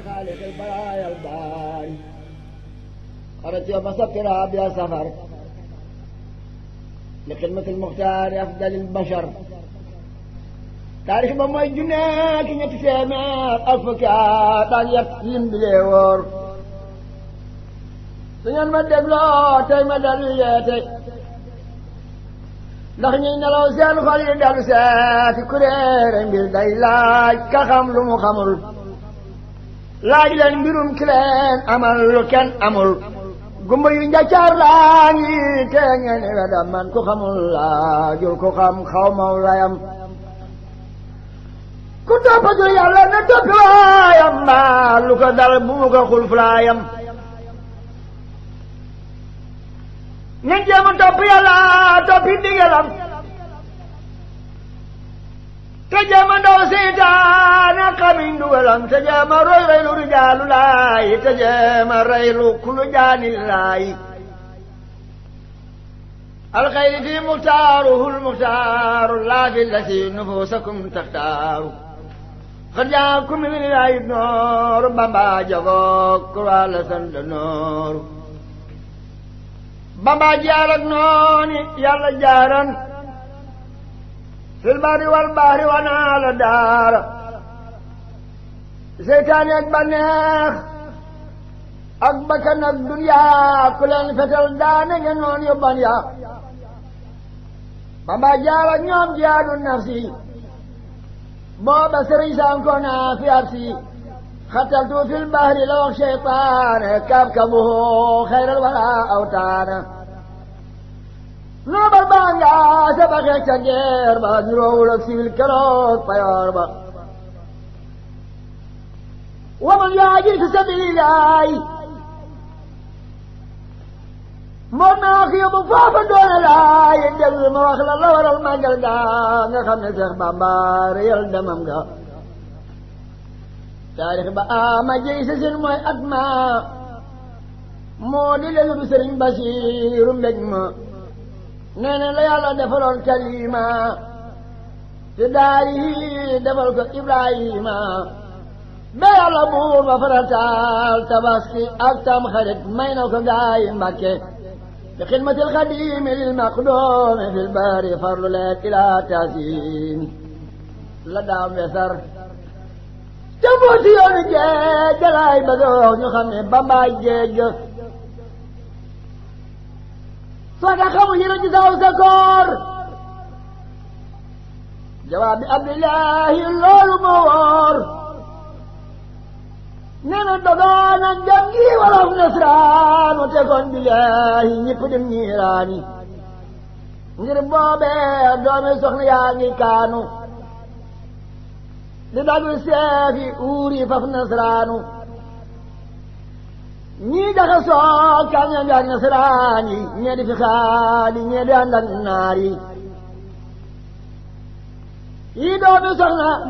خالق البرايا الباري خرجت يوم سبت رابع سفر لخدمة المختار أفضل البشر taarix ba mooy junne ki ñetti téeméer ak fukki at ak yet lim bi lee wóor su ngeen ma dégloo tey ma dellu yeete ndax ñuy nelaw seen xol yi dellu seeti kuréere mbir day laaj ka xam lu mu xamul laaj leen mbirum ki leen amal lu kenn amul gumba yu njaccaar laa ngi te ngeen wedam man ku xamul laajul ku xam xaw maw layam ku toppatul yàlla na toppi waayam mbaa lu ko dal bu mu ko xul fulaayam nañ jéem a topp yàlla toppi ndigalam te jéem a ndaw seytaane xamiñ dugalam te jéem a roy roy lu rijaalu laay te jéem a rey lu kulu jaani laay alxayri fi muxtaaruhu lmuxtaaru laa fi lati nufusakum taxtaaru xad jaakum min ilaahi nooru bamba jagoog ku wàlla sant nooru bamba jaar ak nooni yàlla jaaran fil barri wal bahri wanaa la daara seytaane ak banneex ak bakkan ak duniyaa ku leen fetal daane ngeen noon yu ban yaa bamba jaar ak ñoom jihaadu nafsi booba sëriñ sanko naa fi arsi xataltu fil bahri la wax cheytaane kabkabuhu xayral wala awtaana noobal baa nga sabaxee ca geer ba niroowul ak siwil keroog payoor ba waman yaajir fi sabilillahi moo naa ko yóbbu foofa doone laay déglu ma wax la la waral màggal ga nga xam ne Seex Bàmba réyal demam ga taarix ba ama jëy sa seen mooy at ma moo di lelu du sëriñ Basiiru mbég ma nee na la yàlla defaloon kalima te daari defal ko Ibrahima ba yàlla buur ba farataal tabaski ak tam xarit may na ko gaayi Mbàkke في خدمة الخديم للمقدوم في البار فرل إلى تاسين لدى مصر تموت يوم جيج جلاي بدوخ نخمي بابا جيج صدقه يرجز أو سكور جواب عبد الله اللول موار nena dogaana jangi wolof nasraanu tegoon billaahi ñëpp dem ñiiraani ngir boobee doomi soxna yaa ngi kaanu di dagul seefi uuri faf nasraanu ñii daxa soo kaña ngaak nasraani ñee di fi xaali ñee di ànd ak naar yi yi doomi soxna